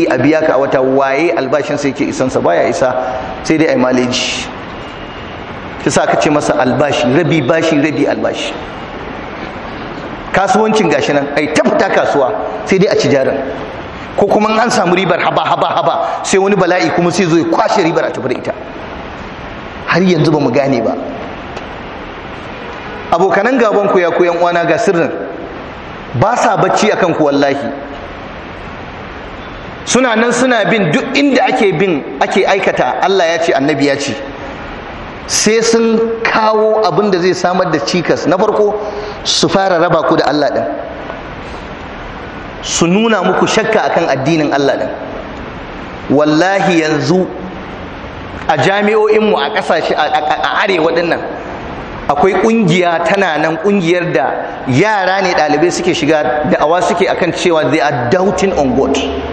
a biya ka a wata waye albashin sai ke isansa baya isa sai dai a yi maleji ta sa ka ce masa albashi rabi bashi rabi albashi kasuwancin gashi nan ai ta fita kasuwa sai dai a ci jarin ko kuma an samu ribar haba haba haba sai wani bala'i kuma sai zo ya kwashe ribar a tafi da ita har yanzu ba mu gane ba abokanan gaban ku ya koyan uwana ga sirrin ba sa bacci akan ku wallahi suna nan suna bin duk inda ake bin ake aikata Allah ya ce annabi ya ce sai sun kawo abin da zai samar da cikas na farko su fara raba ku da Allah ɗin su nuna muku shakka akan addinin Allah ɗin wallahi yanzu a jami'o'inmu a ƙasashe a arewa ɗin nan akwai ƙungiya tana nan ƙungiyar da yara ne ɗalibai suke shiga da'awa suke akan cewa they are doubting on God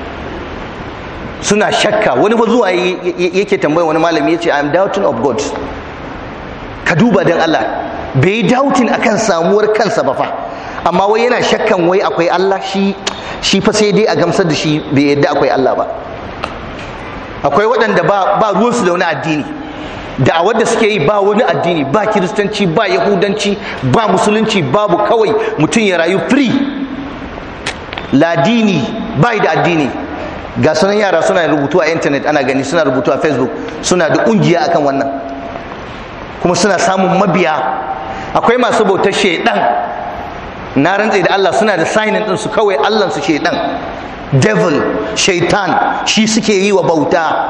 suna shakka wani fa zuwa yake tambaya wani malami ya ce I'm doubting of God ka duba don Allah bai yi doubting akan samuwar kansa ba fa amma wai yana shakkan wai akwai Allah shi shi fa sai dai a gamsar da shi bai yadda akwai Allah ba akwai waɗanda ba ba ruwansu da wani addini da a wadda suke yi ba wani addini ba kiristanci ba yahudanci ba musulunci babu kawai mutum ya rayu free ladini bai da addini ga sunan yara suna rubutu a intanet ana gani suna rubutu a facebook suna da ƙungiya akan wannan kuma suna samun mabiya akwai masu bautar shaidan na rantse da Allah suna da signin din su kawai Allah su shaidan devil shaitan shi suke yi wa bauta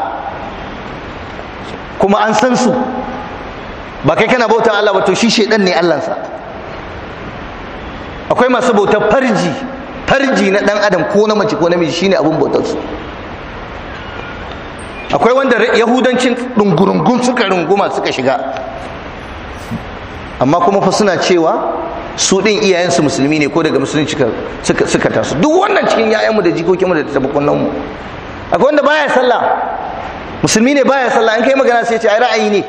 kuma an san su ba kai kana bautar Allah ba to shi shaidan ne Allahnsa akwai masu bautar farji farji na dan adam ko na mace ko namiji shine abun bautar su akwai wanda yahudancin ɗungurungun suka runguma suka shiga amma kuma fa suna cewa su ɗin iyayensu musulmi ne ko daga musulunci suka taso duk wannan cikin yayanmu da jikokinmu da tabakunanmu akwai wanda baya sallah musulmi ne baya sallah in kai magana sai ce ai ra'ayi ne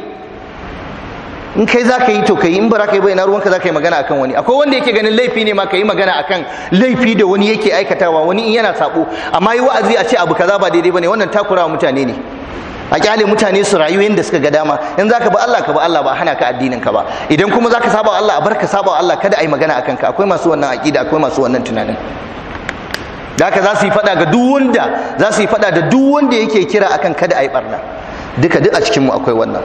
in kai za ka yi to ka yi in ba za ka yi ba ina ruwanka za ka yi magana akan wani akwai wanda yake ganin laifi ne ma ka yi magana akan laifi da wani yake aikatawa wani in yana sabo amma yi wa'azi a ce abu kaza ba daidai bane wannan takurawa mutane ne a kyale mutane su rayu yadda suka ga dama in za ka ba Allah ka ba Allah ba hana ka addinin ka ba idan kuma za ka saba Allah a bar ka saba Allah kada a yi magana akan ka akwai masu wannan aqida akwai masu wannan tunanin da haka za su yi fada ga duk wanda za su yi fada da duk wanda yake kira akan kada a yi barna duka duk a cikin mu akwai wannan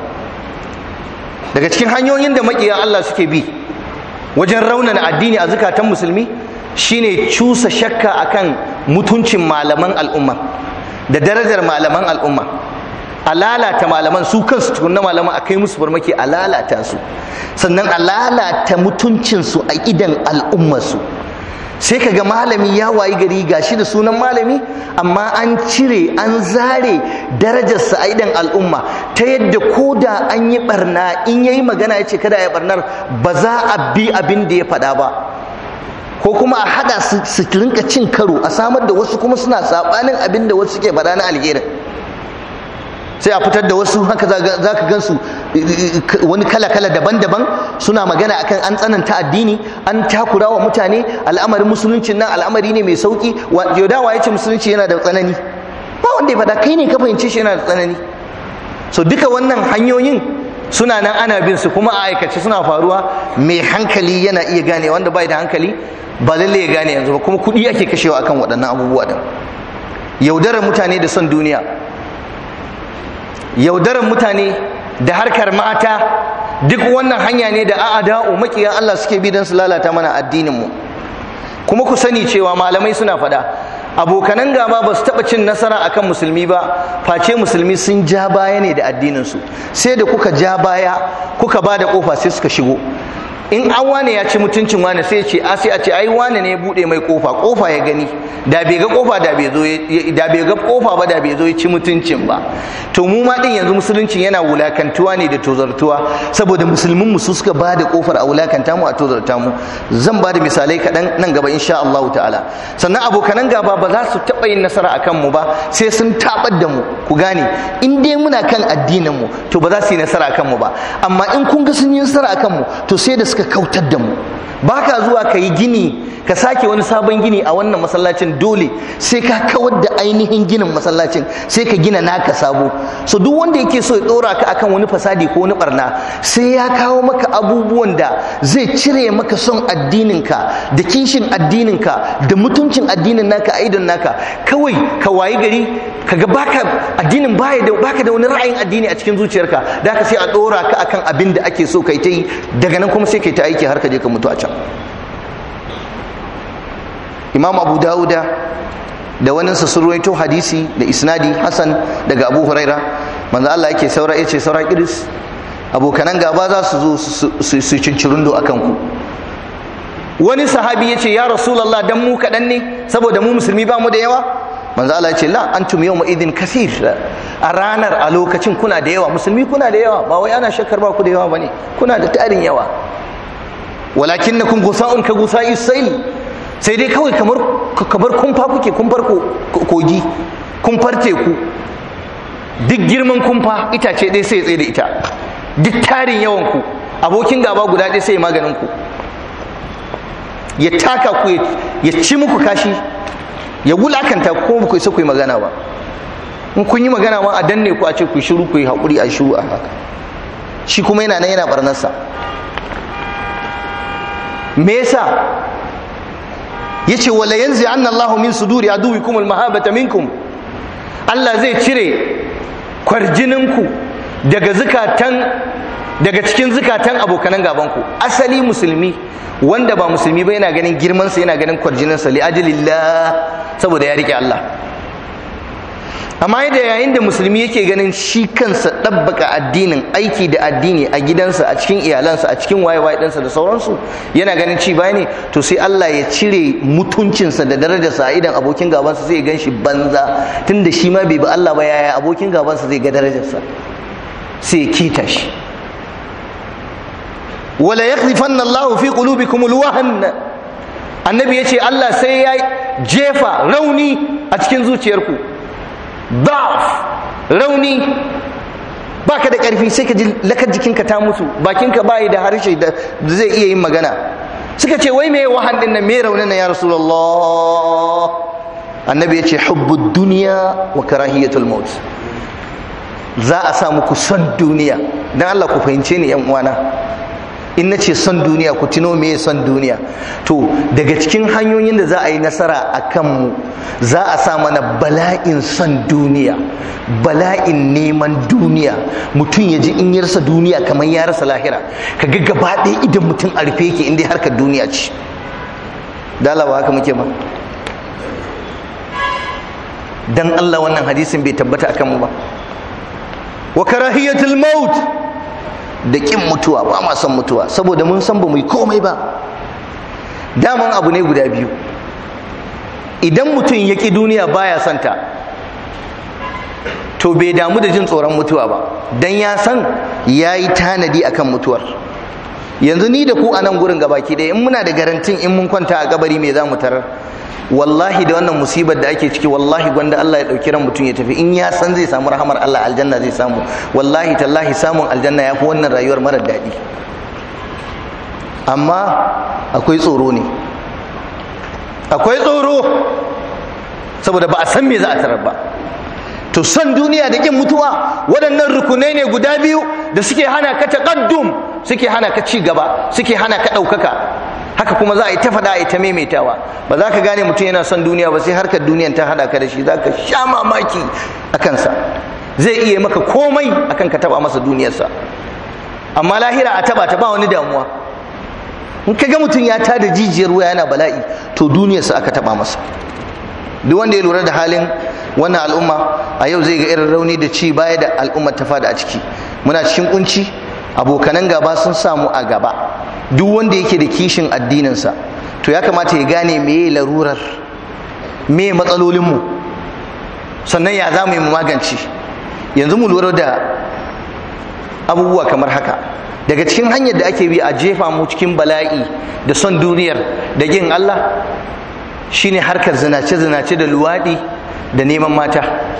daga cikin hanyoyin da makiyan Allah suke bi wajen raunana addini a zukatan musulmi shine cusa shakka akan mutuncin malaman al'umma da darajar malaman al'umma a lalata malaman su kansu tukunna malaman a kai musu farmaki a lalata su sannan a lalata mutuncinsu a idan al'ummarsu sai ka ga malami ya wayi gari gashi da sunan malami amma an cire an zare darajarsa a idan al'umma ta yadda ko da an yi barna in yayi magana ya ce kada ya barnar ba za a bi abin da ya faɗa ba ko kuma a hada su rinka cin karo a samar da wasu kuma suna sabanin abin da wasu ke faɗa na alherin sai a fitar da wasu haka za ka gansu wani kala-kala daban-daban suna magana akan an tsananta addini an takura wa mutane al'amarin musuluncin nan al'amari ne mai sauki yaudawa ya ce musulunci yana da tsanani ba wanda ya faɗa kai ne ka fahimci shi yana da tsanani so duka wannan hanyoyin suna nan ana bin su kuma a aikace suna faruwa mai hankali yana iya gane wanda bai da hankali ba lalle ya gane yanzu ba kuma kuɗi ake kashewa akan waɗannan abubuwa din yaudarar mutane da son duniya yaudarar mutane da harkar mata duk wannan hanya ne da a'ada'u makiya Allah suke bi don su lalata mana addinin mu kuma ku sani cewa malamai suna faɗa abokanan gaba ba su taɓa cin nasara akan musulmi ba face musulmi sun ja baya ne da addinin su sai da kuka ja baya kuka ba da kofa sai suka shigo in an wane ya ci mutuncin wane sai ce a sai a ce ai wane ne ya bude mai kofa kofa ya gani da bai ga kofa da bai zo da bai ga kofa ba da bai zo ya ci mutuncin ba to mu ma din yanzu musuluncin yana wulakantuwa ne da tozartuwa saboda musulmin mu su suka bada kofar a wulakanta mu a tozarta mu zan bada misalai kaɗan nan gaba insha Allah ta'ala sannan abokanan gaba ba za su taɓa yin nasara akan mu ba sai sun tabar da mu ku gane in dai muna kan addinin mu to ba za su yi nasara akan mu ba amma in kun ga sun yi nasara akan mu to sai da suka kautar da mu baka zuwa ka yi gini ka sake wani sabon gini a wannan masallacin dole sai ka kawar da ainihin ginin masallacin sai ka gina naka sabo so duk wanda yake so ya dora ka akan wani fasadi ko wani barna sai ya kawo maka abubuwan da zai cire maka son addininka da kishin addininka da mutuncin addinin naka a idon naka kawai ka wayi gari kaga baka addinin baya da baka da wani ra'ayin addini a cikin zuciyarka da ka sai a dora ka akan abin da ake so kai ta yi daga nan kuma sai kai ta aiki har ka je ka mutu a can imam abu dawuda da wani sun ruwaito hadisi da isnadi hasan daga abu huraira manzo Allah yake saura yace saura kiris abokanan gaba za su zo su cincirundo akan ku wani sahabi yace ya rasulullah dan mu kadan ne saboda mu musulmi ba mu da yawa manzo Allah yace la antum yawma idin kathir a ranar a lokacin kuna da yawa musulmi kuna da yawa ba wai ana shakkar ba ku da yawa bane kuna da tarin yawa walakinnakum gusa'un ka gusa'i sayl sai dai kawai kamar kamar kumfa kuke kumfar kogi kumfar teku duk girman kumfa itace ɗaya sai ya tsaye da ita duk tarin yawan ku abokin gaba guda ɗaya sai ya maganin ku ya taka ku ya ci muku kashi ya wulakanta ku kuma ku isa ku yi magana ba in kun yi magana ma a danne ku a ce ku shiru ku yi haƙuri a shiru a haka shi kuma yana nan yana barnarsa me yasa yace wala yanzi anna Allahu min suduri aduwikum almahabata minkum Allah zai cire kwarjininku daga zukatan daga cikin zukatan abokanan gabanku asali musulmi wanda ba musulmi ba yana ganin girman sa yana ganin kwarjinin sa li ajlillah saboda ya rike Allah amma yadda yayin da musulmi yake ganin shi kansa ɗabbaka addinin aiki da addini a gidansa a cikin iyalansa a cikin waye-waye ɗansa da sauransu yana ganin ci baya ne to sai Allah ya cire mutuncinsa da darajarsa a idan abokin gabansa zai gan shi banza tunda shi ma bai bi Allah ba yaya abokin gabansa zai ga darajarsa sai ya kita shi wala yakhlifanna Allah fi qulubikum alwahn annabi yace Allah sai ya jefa rauni a cikin zuciyarku da'af rauni baka da ƙarfi sai ka ji lakar jikinka ta mutu bakinka bayi da harshe da zai iya yin magana suka ce wai me wahan din nan me raunin nan ya rasulullah annabi ya ce hubbud duniya wa karahiyatul maut za a sa muku son duniya dan Allah ku fahimce ni yan uwana in na ce son duniya ku tuno me son duniya to daga cikin hanyoyin da za a yi nasara a kanmu za a sa mana bala'in son duniya bala'in neman duniya mutum ya ji in ya rasa duniya kamar ya rasa lahira ka ga gaba ɗaya idan mutum a rufe yake inda harkar duniya ce dala ba haka muke ba dan Allah wannan hadisin bai tabbata akan mu ba wa karahiyatul maut da kin mutuwa ba ma son mutuwa saboda mun san ba mu yi komai ba daman abu ne guda biyu idan mutum ya ƙi duniya baya son ta to bai damu da jin tsoron mutuwa ba dan ya san ya yi tanadi akan mutuwar yanzu ni da ku a nan gurin gabaki ɗaya in muna da garantin in mun kwanta a kabari me za mu tarar wallahi da wannan musibar da ake ciki wallahi gwanda Allah ya ɗauki ran mutum ya tafi in ya san zai samu rahamar Allah aljanna zai samu wallahi tallahi samun aljanna ya fi wannan rayuwar marar daɗi amma akwai tsoro ne akwai tsoro saboda ba a san me za a tarar ba to son duniya da kin mutuwa waɗannan rukunai ne guda biyu da suke hana ka taqaddum suke hana ka ci gaba suke hana ka ɗaukaka haka kuma za a yi ta faɗa a yi ta maimaitawa ba za ka gane mutum yana son duniya ba sai harkar duniyan ta haɗa ka da shi za ka sha mamaki a kansa zai iya maka komai akan ka taɓa masa duniyarsa amma lahira a taɓa ta ba wani damuwa in ka ga mutum ya tada jijiyar wuya yana bala'i to duniyarsa aka taɓa masa duk wanda ya lura da halin wannan al'umma a yau zai ga irin rauni da ci baya da al'ummar ta fada a ciki muna cikin kunci abokanan gaba sun samu a gaba duk wanda yake da kishin addininsa to ya kamata ya gane meye larurar meye matsalolinmu sannan ya za mu yi mu magance yanzu mu lura da abubuwa kamar haka daga cikin hanyar da ake bi a jefa mu cikin bala'i da son duniyar da yin Allah shine harkar zinace-zinace da luwaɗi da neman mata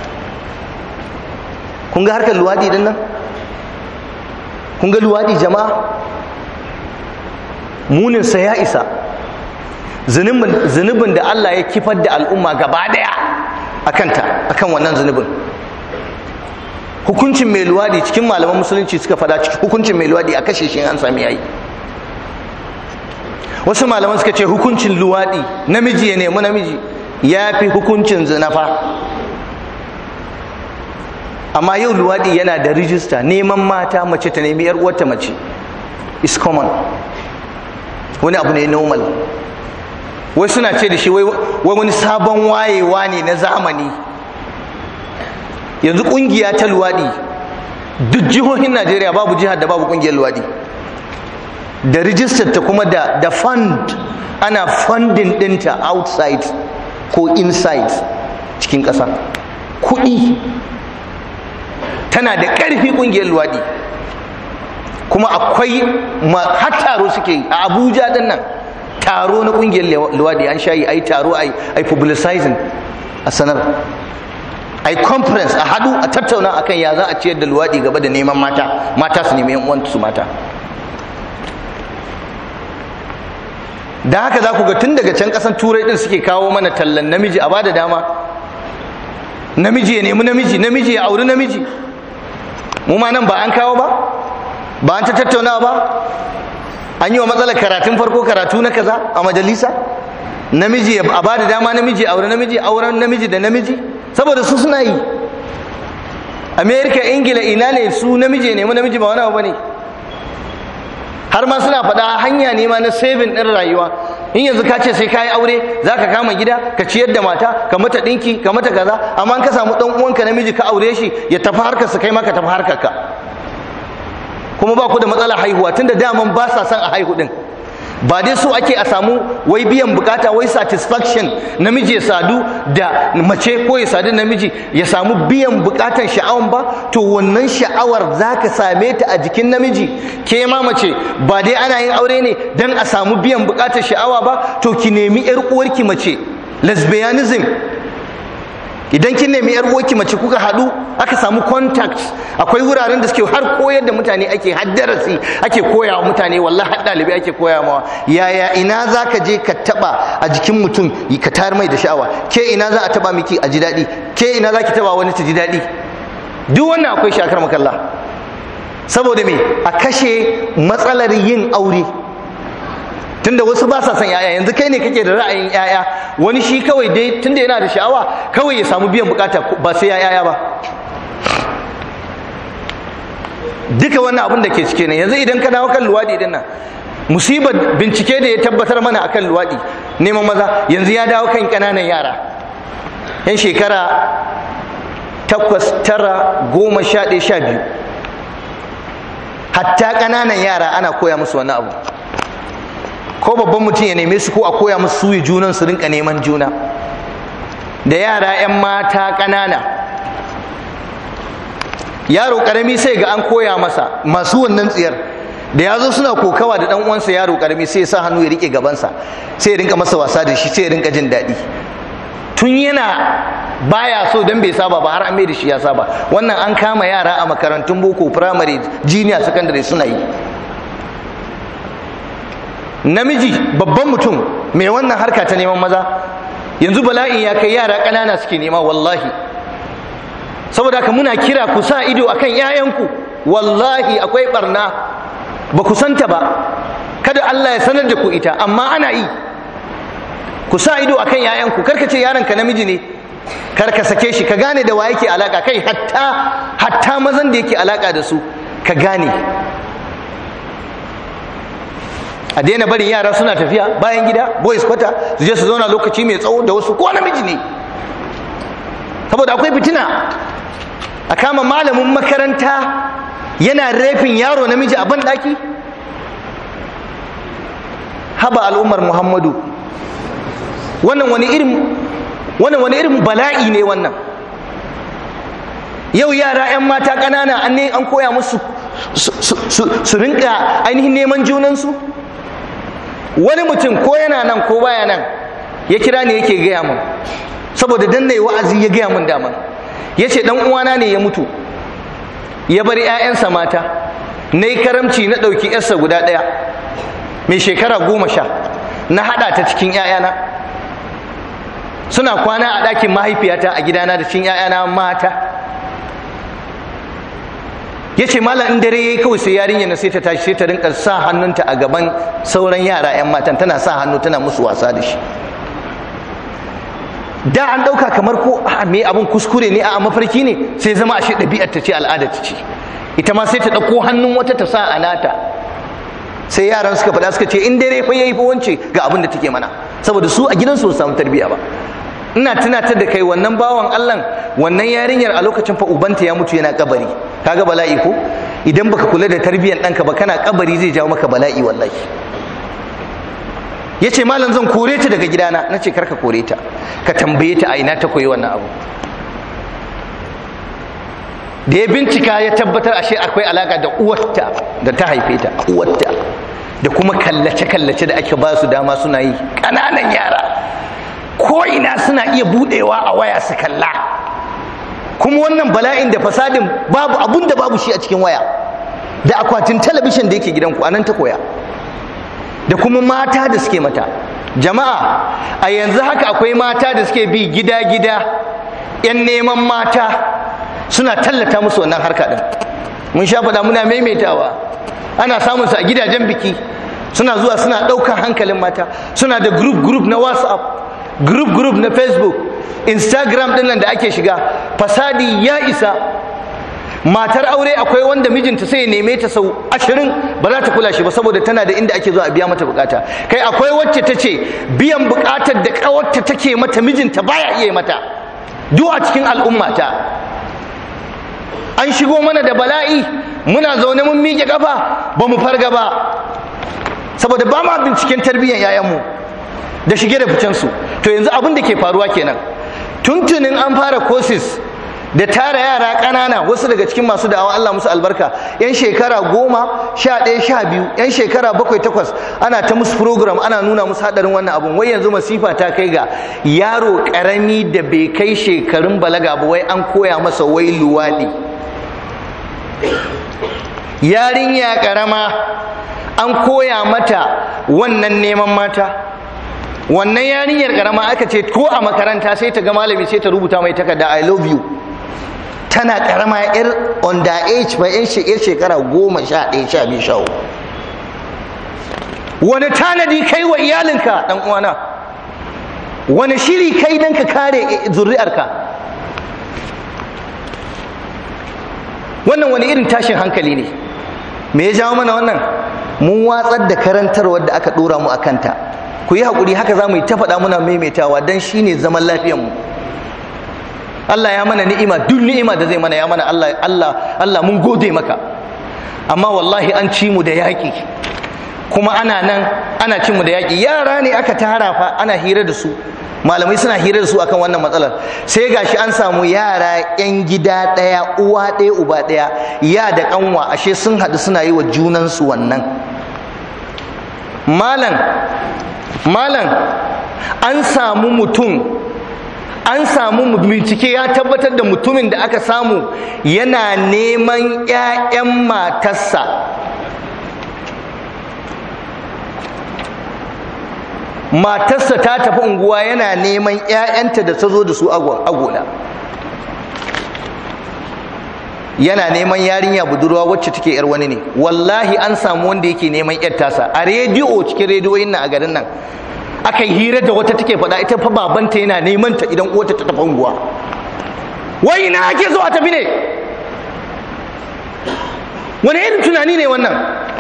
kun ga harkar luwaɗi din nan kun ga luwaɗi jama'a muninsa ya isa zunubin da Allah ya kifar da al'umma gaba daya a kanta akan wannan zunubin hukuncin mai luwadi cikin malaman musulunci suka fada cikin hukuncin mai luwadi a kashe shi an sami yayi wasu malaman suka ce hukuncin luwadi namiji ya nemi namiji ya fi hukuncin zinafa amma yau luwadi yana da rijista neman mata mace ta nemi yar uwarta mace is common wani abu ne normal wai suna ce da shi wai wani sabon wayewa ne na zamani yanzu kungiya ta luwadi duk jihohin najeriya babu jihar da babu kungiyar luwadi da rijistar ta kuma da da fund ana funding dinta outside ko inside cikin ƙasa kuɗi tana da ƙarfi ƙungiyar luwaɗi kuma akwai har taro suke a abuja din nan taro na ƙungiyar luwaɗi an shayi a yi taro a yi publicizing a sanar a yi conference a haɗu a tattauna akan ya za a ciyar da luwaɗi gaba da neman mata mata su nemi yan su mata da haka za ku ga tun daga can ƙasan turai ɗin suke kawo mana tallan namiji a bada dama namiji ya nemi namiji namiji ya auri namiji mu ma nan ba an kawo ba ba an ta tattauna ba an yi wa matsalar karatun farko karatu na kaza a majalisa namiji a ba da dama namiji aure namiji auren namiji da namiji saboda su suna yi amerika ingila ina ne su namiji ya nemi namiji ba wani abu ne har ma suna faɗa hanya ne ma na saving ɗin rayuwa in yanzu ka ce sai ka yi aure za ka kama gida ka ciyar da mata ka mata ɗinki ka mata kaza amma ka samu ɗan uwanka namiji ka aure shi ya tafi harkar su kai ma ka tafi harkar ka kuma ba ku da matsalar haihuwa tunda daman ba sa son a haihu ɗin ba dai so ake a samu wai biyan bukata wai satisfaction namiji ya sadu da mace ko ya sadu namiji ya samu biyan bukatan sha'awan ba to wannan sha'awar za ka same ta a jikin namiji ke ma mace ba dai ana yin aure ne don a samu biyan bukatar sha'awa ba to ki nemi yar uwarki mace lesbianism idan kin nemi yar uwarki mace kuka haɗu aka samu contact akwai wuraren da suke har koyar da mutane ake haddarasi ake koya wa mutane wallahi har ɗalibai ake koya mawa yaya ina za ka je ka taɓa a jikin mutum ka tayar mai da sha'awa ke ina za a taɓa miki a ji daɗi ke ina za ki taɓa wani ta ji daɗi duk wannan akwai shakar makalla saboda me a kashe matsalar yin aure tunda wasu ba sa son yaya yanzu kai ne kake da ra'ayin yaya wani shi kawai dai tunda yana da sha'awa kawai ya samu biyan bukata ba sai ya yaya ba duka wannan abin da ke cike ne yanzu idan ka dawo kan luwadi din nan musibar bincike da ya tabbatar mana akan luwadi neman maza yanzu ya dawo kan kananan yara yan shekara takwas tara goma sha ɗaya sha biyu hatta ƙananan yara ana koya musu wani abu ko babban mutum ya neme su ko a koya musu suyi junan su rinka neman juna da yara 'yan mata ƙanana yaro ƙarami sai ga an koya masa masu wannan tsiyar da ya zo suna kokawa da ɗan uwansa yaro ƙarami sai ya sa hannu ya rike gabansa sai ya rinka masa wasa da shi sai ya rinka jin daɗi tun yana baya so don bai saba ba har an mai da shi ya saba wannan an kama yara a makarantun boko firamare jiniya sakandare suna yi namiji babban mutum mai wannan harka ta neman maza yanzu bala'in ya kai yara ƙanana suke nema wallahi saboda haka muna kira ku sa ido akan 'ya'yanku wallahi akwai barna ba ku santa ba kada Allah ya sanar da ku ita amma ana yi ku sa ido akan 'ya'yanku karka ce yaron ka namiji ne kar ka sake shi ka gane da wa yake alaka kai hatta hatta mazan da yake alaka da su ka gane a daina barin yara suna tafiya bayan gida boys kwata su je su zauna lokaci mai tsawo da wasu ko namiji ne saboda akwai fitina a kama malamin makaranta yana rafin yaro namiji a banɗaki haba al'ummar muhammadu wannan wani irin wannan wani irin bala'i ne wannan yau yara 'yan mata ƙanana an ne an koya musu su rinka ainihin neman junansu wani mutum ko yana nan ko baya nan ya kira ne yake gaya min saboda dan nayi wa'azi ya gaya min daman ya ce dan uwana ne ya mutu ya bar 'ya'yansa mata na yi karamci na ɗauki 'yarsa guda ɗaya mai shekara goma sha na haɗa ta cikin 'ya'yana suna kwana a ɗakin mahaifiyata a gidana da cikin 'ya'yana mata ya ce malam in dare yayi kawai sai yarinya na sai ta tashi sai ta rinka sa hannunta a gaban sauran yara 'yan matan tana sa hannu tana musu wasa da shi da an ɗauka kamar ko me abin kuskure ne a mafarki ne sai zama ashe ɗabi'ar ta ce al'adar ta ce ita ma sai ta ɗauko hannun wata ta sa a nata sai yaran suka faɗa suka ce in dare fa yayi fa wance ga abin da take mana saboda su a gidansu su samu tarbiyya ba ina tunatar da kai wannan bawan Allah wannan yarinyar a lokacin fa ubanta ya mutu yana kabari kaga bala'i ko idan baka kula da tarbiyyar ɗanka ba kana kabari zai jawo maka bala'i wallahi ya ce malam zan kore ta daga gidana na ce karka kore ta ka tambaye ta a ina ta koyi wannan abu da ya bincika ya tabbatar ashe akwai alaka da uwarta da ta haife ta uwarta da kuma kallace-kallace da ake ba su dama suna yi ƙananan yara ko ina suna iya budewa a waya su kalla kuma wannan bala'in da fasadin babu abun da babu shi a cikin waya da akwatin talabishin da yake gidanku anan ta koya da kuma mata da suke mata jama'a a yanzu haka akwai mata da suke bi gida-gida 'yan neman mata suna tallata musu wannan harka din mun sha faɗa muna maimaitawa ana samun su a gidajen biki suna zuwa suna ɗaukar hankalin mata suna da group group na whatsapp group group na facebook instagram ɗin nan da ake shiga fasadi ya isa matar aure akwai wanda mijinta sai ya neme ta sau ashirin ba za ta kula shi ba saboda tana da inda ake zuwa a biya mata bukata kai akwai wacce ta ce biyan bukatar da kawarta take mata mijinta baya iya mata duk a cikin al'ummata an shigo mana da bala'i muna zaune mun miƙe kafa ba mu farga ba saboda ba ma binciken tarbiyyar yayanmu da shige da ficensu to yanzu abin da ke faruwa kenan tuntunin an fara courses da tara yara ƙanana wasu daga cikin masu da'awa Allah musu albarka yan shekara goma sha ɗaya sha biyu yan shekara bakwai takwas ana ta musu program ana nuna musu haɗarin wannan abun wai yanzu masifa ta kai ga yaro ƙarami da bai kai shekarun balaga ba wai an koya masa wai luwaɗi yarinya ƙarama an koya mata wannan neman mata wannan yarinyar ƙarama aka ce ko a makaranta sai ta ga malami sai ta rubuta mai takarda i love you tana karama yar under age ba yan shekara goma sha ɗaya sha biyu sha wani tanadi kai wa iyalinka ɗan uwana wani shiri kai don ka kare zuri'arka wannan wani irin tashin hankali ne me ya jawo mana wannan mun watsar da karantarwar da aka ɗora mu a kanta ku yi haƙuri haka za mu yi ta faɗa muna maimaitawa don shi ne zaman lafiyanmu Allah ya mana ni'ima duk ni'ima da zai mana ya mana Allah Allah Allah mun gode maka amma wallahi an ci mu da yaƙi kuma ana nan ana cin mu da yaƙi yara ne aka tara fa ana hira da su malamai suna hira da su akan wannan matsalar sai gashi an samu yara yan gida ɗaya uwa ɗaya uba ɗaya ya da ƙanwa ashe sun haɗu suna yi wa junansu wannan malam malam an samu mutum an samu bincike ya tabbatar da mutumin da aka samu yana neman 'ya'yan matarsa matarsa ta tafi unguwa yana neman 'ya'yanta da ta zo da su agona yana neman yarinya budurwa wacce take yar wani ne wallahi an samu wanda yake neman 'yar tasa a rediyo cikin rediyoyin nan a garin nan aka yi hira da wata take faɗa ita fa babanta yana neman ta idan uwarta ta tafi unguwa wai ina ake zo a tafi ne wani irin tunani ne wannan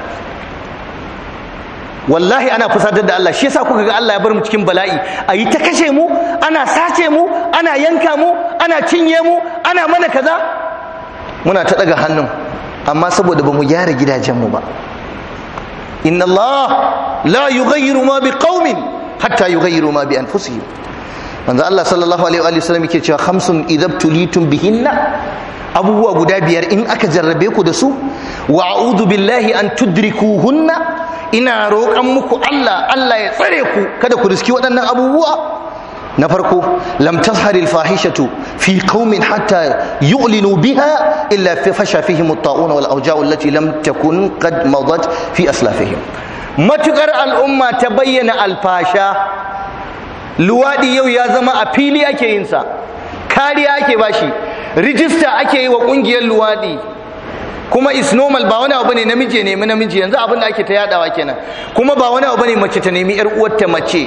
wallahi ana fusatar da Allah shi yasa kuka ga Allah ya bar mu cikin bala'i a yi ta kashe mu ana sace mu ana yanka mu ana cinye mu ana mana kaza muna ta daga hannun amma saboda ba mu gyara gidajenmu ba inna Allah la yughayyiru ma biqaumin hatta yughayyiru ma bi anfusihim manzo Allah sallallahu alaihi wa sallam yake cewa khamsun idabtulitum bihinna abubuwa guda biyar in aka jarrabe ku da su wa a'udhu billahi an tudrikuhunna ina roƙan muku Allah Allah ya tsare ku kada ku riski waɗannan abubuwa na farko lam tazhar al fahishatu fi qaumin hatta yu'linu biha illa fi fasha fihim at-ta'un wal awja' allati lam takun qad madat fi aslafihim matukar al'umma ta bayyana alfasha luwaɗi yau ya zama a fili ake yinsa kariya ake bashi rijista ake yi wa ƙungiyar luwaɗi kuma is normal ba wani abu ne namiji ya nemi namiji yanzu abin da ake ta yadawa kenan kuma ba wani abu ne mace ta nemi yar uwarta mace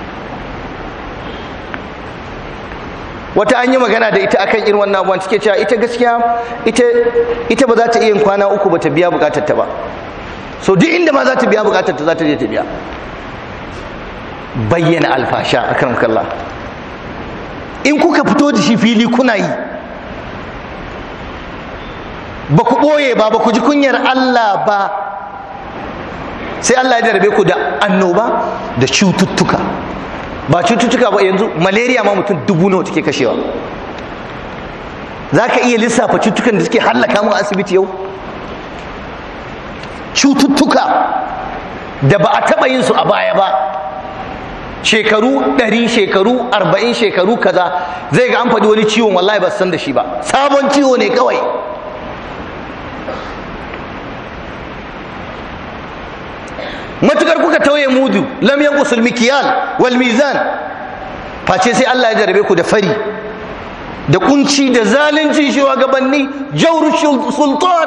wata an yi magana da ita akan irin wannan abubuwan take cewa ita gaskiya ita ita ba za ta iya kwana uku ba ta biya bukatar ta ba so duk inda ma za ta biya bukatar ta za ta je ta biya bayyana alfasha akan kallah in kuka fito da shi fili kuna yi ba ku ɓoye ba ba ku ji kunyar Allah ba sai Allah ya jarabe ku da annoba da cututtuka ba cututtuka ba yanzu malaria ma mutum dubu nawa take kashewa za ka iya lissafa cututtukan da suke hallaka mu asibiti yau cututtuka da ba a taɓa yin su a baya ba shekaru ɗari shekaru arba'in shekaru kaza zai ga an faɗi wani ciwon wallahi ba san da shi ba sabon ciwo ne kawai matukar kuka tauye mudu lam yanqusul mikyal wal mizan face sai Allah ya jarabe ku da fari da kunci da zalunci shugabanni jawr sultan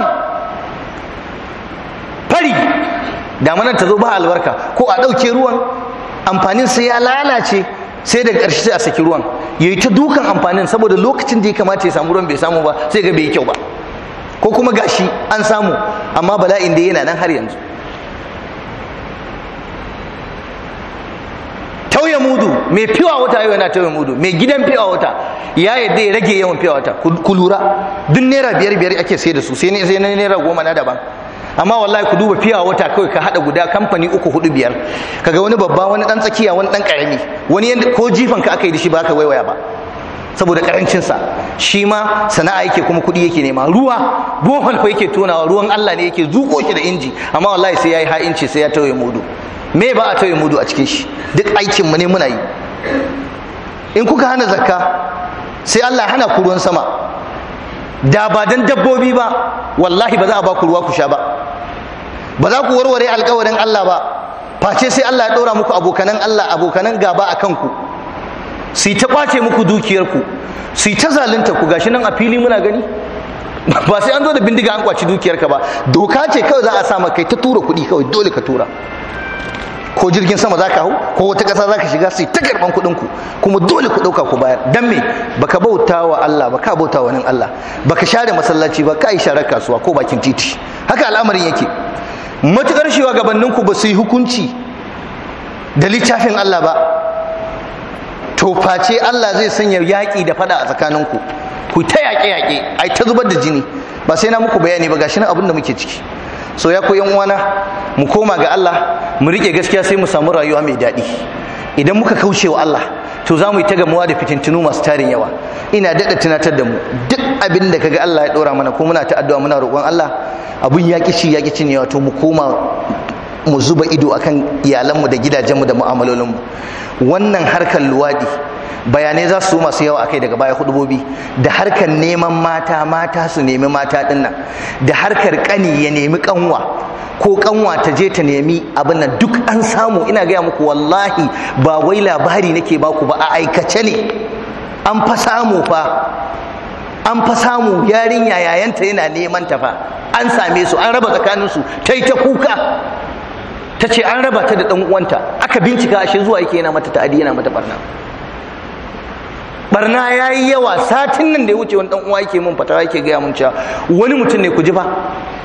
fari damanar ta zo ba albarka ko a ɗauke ruwan amfanin sai ya lalace sai daga ƙarshe sai a saki ruwan ya yi ta dukan amfanin saboda lokacin da ya kamata ya samu ruwan bai samu ba sai ga bai yi kyau ba ko kuma gashi an samu amma bala'in da yana nan har yanzu tauye mudu mai fiwa wata yau yana tauye mudu mai gidan fiwa wata ya yadda ya rage yawan fiwa wata ku lura duk naira biyar biyar ake sai da su sai na naira goma na daban amma wallahi ku duba fiya wata kawai ka hada guda kamfani uku hudu biyar kaga wani babba wani dan tsakiya wani dan karami wani yanda ko jifan ka aka yi da shi ba ka waiwaya ba saboda karancin sa shi ma sana'a yake kuma kuɗi yake nema ruwa bohol fa yake tonawa ruwan Allah ne yake zuko shi da inji amma wallahi sai yayi ha'inci sai ya tauye mudu me ba a tauye mudu a cikin shi duk aikin mu ne muna yi in kuka hana zakka sai Allah hana ku ruwan sama da ba dan dabbobi ba wallahi ba za a ba ku ruwa ku sha ba ba za ku warware alkawarin Allah ba face sai Allah ya ɗora muku abokanan Allah abokanan gaba a kanku su ta kwace muku dukiyarku su ta zalunta ku gashi nan a fili muna gani ba sai an zo da bindiga an kwaci dukiyarka ba doka ce kawai za a sa kai ta tura kuɗi kawai dole ka tura ko jirgin sama za ka hau ko wata ƙasa za ka shiga sai ta karɓan kuɗin ku kuma dole ku ɗauka ku bayar dan me baka bauta wa Allah baka bauta wa nan Allah baka share masallaci ba ka yi sharar kasuwa ko bakin titi haka al'amarin yake matukar shugabannin ku ba su yi hukunci da littafin Allah ba to face Allah zai sanya yaƙi da fada a tsakaninku ku ta yaƙe-yaƙe ai ta zubar da jini ba sai na muku bayani ba gashi nan abin da muke ciki so ya koyan uwana mu koma ga Allah mu rike gaskiya sai mu samu rayuwa mai daɗi idan muka kauce wa Allah to za mu yi ta gamuwa da fitintunu masu tarin yawa ina daɗa tunatar da mu duk abin da kaga Allah ya ɗora mana ko muna ta addu'a muna roƙon Allah abun ya ci ya ci ne wato mu koma mu zuba ido akan iyalanmu da gidajenmu da mu'amalolinmu wannan harkar luwaɗi bayanai za su masu yawa akai daga baya hudubobi da harkar neman mata mata su nemi mata dinnan da harkar kani ya nemi kanwa ko kanwa ta je ta nemi abin nan duk an samu ina gaya muku wallahi ba wai labari nake baku ba a aikace ne an fa samu fa an fa samu yarinya yayanta yana neman ta fa an same su an raba tsakaninsu ta yi ta kuka ta ce an raba ta da ɗan uwanta aka bincika ashe zuwa yake yana mata ta'adi yana mata barna barna ya yi yawa satin nan da ya wuce wani dan uwa yake mun fatawa yake gaya mun cewa wani mutum ne ku ji ba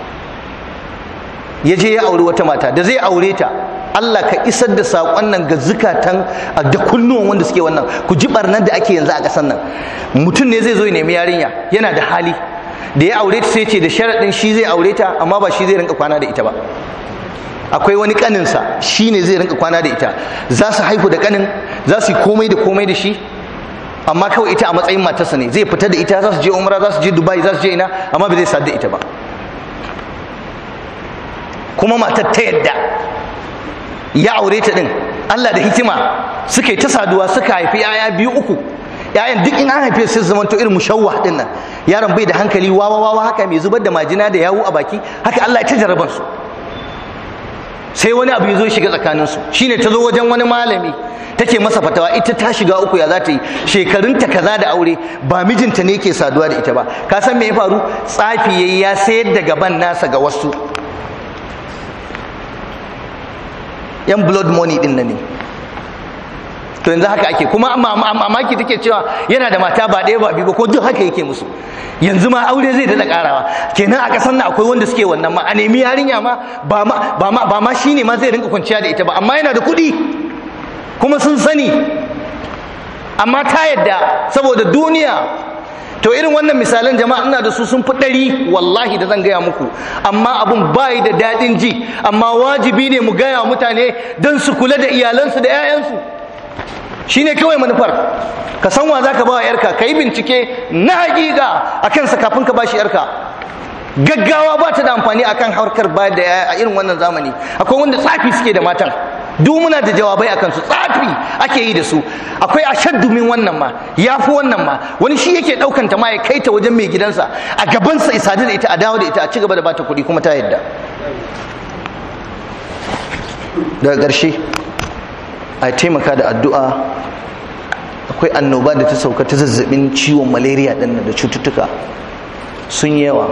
ya je ya auri wata mata da zai aure ta Allah ka isar da saƙon nan ga zukatan da kunnuwan wanda suke wannan ku ji barnar da ake yanzu a ƙasar nan mutum ne zai zo ya nemi yarinya yana da hali da ya aure ta sai ce da sharaɗin shi zai aure ta amma ba shi zai rinka kwana da ita ba akwai wani kaninsa shi ne zai rinka kwana da ita za su haihu da kanin za su yi komai da komai da shi amma kawai ita a matsayin matarsa ne zai fita da ita za su je umra za su je dubai za su je ina amma ba zai sadu da ita ba kuma matar ta yadda ya aure ta din Allah da hikima suka yi ta saduwa suka haifi yaya biyu uku yayan duk in an haife su zama to irin mushawwa din nan yaron bai da hankali wawa wawa haka mai zubar da majina da yawu a baki haka Allah ya ta jaraban su sai wani abu ya zo shiga tsakaninsu shine ta zo wajen wani malami take masa fatawa ita ta shiga uku ya za ta yi shekarunta kaza da aure ba mijinta ne ke saduwa da ita ba ka san me ya faru tsafi yayi ya sayar da gaban nasa ga wasu yan blood money din nan ne to yanzu haka ake kuma mamaki take cewa yana da mata ba ɗaya ba biyu ba ko duk haka yake musu yanzu ma aure zai daɗa ƙarawa kenan a ƙasar nan akwai wanda suke wannan ma a nemi yarinya ma ba ma ba ma ba ma shine ma zai rinka kwanciya da ita ba amma yana da kuɗi kuma sun sani amma ta yadda saboda duniya to irin wannan misalan jama'a ina da su sun fi ɗari wallahi da zan gaya muku amma abun bayi da daɗin ji amma wajibi ne mu gaya mutane don su kula da iyalansu da 'ya'yansu shine kawai manufar ka san wa zaka ba wa yarka ka yi bincike na hakika a kansa kafin ka bashi yarka gaggawa ba ta da amfani akan harkar bayar da a irin wannan zamani akwai wanda tsafi suke da matan duk muna da jawabai akan su tsafi ake yi da su akwai ashaddu min wannan ma yafi wannan ma wani shi yake daukan ta ma ya kai ta wajen mai gidansa a gabansa isadu da ita a dawo da ita a ci gaba da bata kuɗi kuma ta yadda daga ƙarshe a taimaka da addu'a akwai annoba da ta sauka ta zazzabin ciwon malaria ɗin da cututtuka sun yi yawa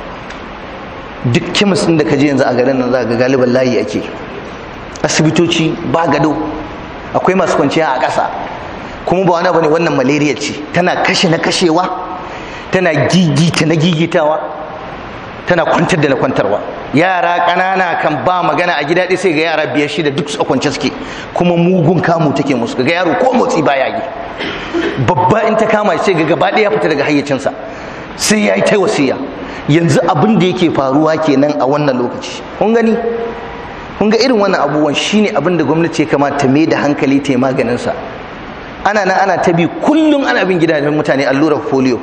duk kemis ɗin da ka je yanzu a garin nan za ga galiban layi ake asibitoci ba gado akwai masu kwanciya a ƙasa kuma ba wani bane wannan malaria ce tana kashe na kashewa tana gigita na gigitawa tana kwantar da na kwantarwa yara ƙanana kan ba magana a gida ɗaya sai ga yara biyar shida duk su kwance suke kuma mugun kamu take musu ga yaro ko motsi baya yi babba in ta kama sai ga gaba ɗaya fita daga hayyacinsa sai ya yi ta wasiya yanzu abin da yake faruwa kenan a wannan lokaci kun gani kun ga irin wannan abubuwan shine abin da gwamnati ya kamata ta mai da hankali ta yi maganin sa ana nan ana ta bi kullum ana bin gidajen mutane allurar polio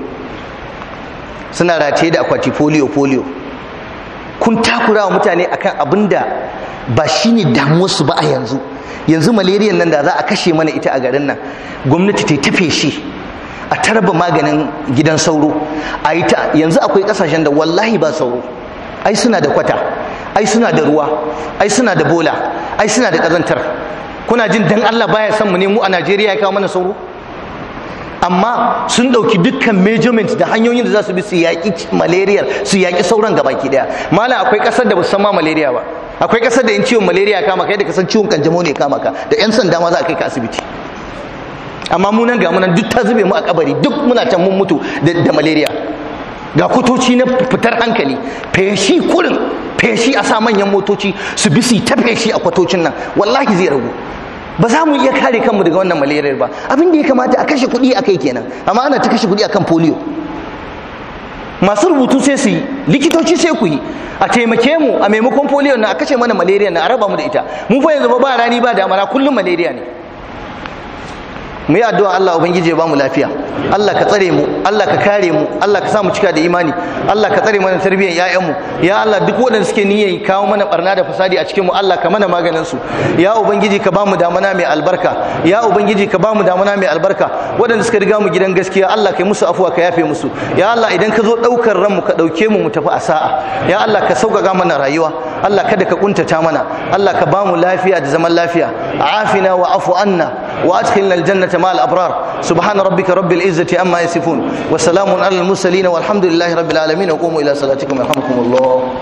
suna rataye da akwati polio polio kun takura wa mutane akan abin da ba shine damuwarsu ba a yanzu yanzu malariyan nan da za a kashe mana ita a garin nan gwamnati ta tafe shi a tarba maganin gidan sauro a yi ta yanzu akwai kasashen da wallahi ba sauro ai suna da kwata ai suna da ruwa ai suna da bola ai suna da kazantar kuna jin dan Allah baya son mu ne mu a Najeriya ya kawo mana sauro amma sun ɗauki dukkan measurement da hanyoyin da za su bi su yaƙi malaria su yaƙi sauran gabaki ɗaya malam akwai ƙasar da ba san ma malaria ba akwai ƙasar da in ciwon malaria ya kama ka yadda ka san ciwon kanjamau ne ya kama ka da 'yan sanda ma za a kai ka asibiti amma mu nan ga mu nan duk ta zube mu a kabari duk muna can mun mutu da malaria ga kutoci na fitar hankali feshi kurin feshi a sa manyan motoci su bi su ta feshi a kwatocin nan wallahi zai ragu ba za mu iya kare kanmu daga wannan malaria ba abin da ya kamata a kashe kuɗi a kai kenan amma ana ta kashe kuɗi akan polio masu rubutu sai su yi likitoci sai ku yi a taimake mu a maimakon polio na a kashe mana malaria na a raba mu da ita mu fa yanzu ba rani ba damana kullum malaria ne mu yi addu'a Allah ubangiji ya bamu lafiya Allah ka tsare mu Allah ka kare mu Allah ka sa mu cika da imani Allah ka tsare mana tarbiyyar ƴaƴan mu ya Allah duk waɗanda suke niyyar kawo mana barna da fasadi a cikin mu Allah ka mana maganin su ya ubangiji ka bamu damana mai albarka ya ubangiji ka bamu damana mai albarka waɗanda suka riga mu gidan gaskiya Allah kai musu afuwa ka yafe musu ya Allah idan ka zo ɗaukar ranmu ka ɗauke mu mu tafi a sa'a ya Allah ka sauƙaƙa mana rayuwa Allah kada ka kuntata mana Allah ka bamu lafiya da zaman lafiya afina wa afu anna wa adkhilna aljannata مع الأبرار سبحان ربك رب العزة أما يصفون وسلام على المرسلين والحمد لله رب العالمين وقوموا إلى صلاتكم يرحمكم الله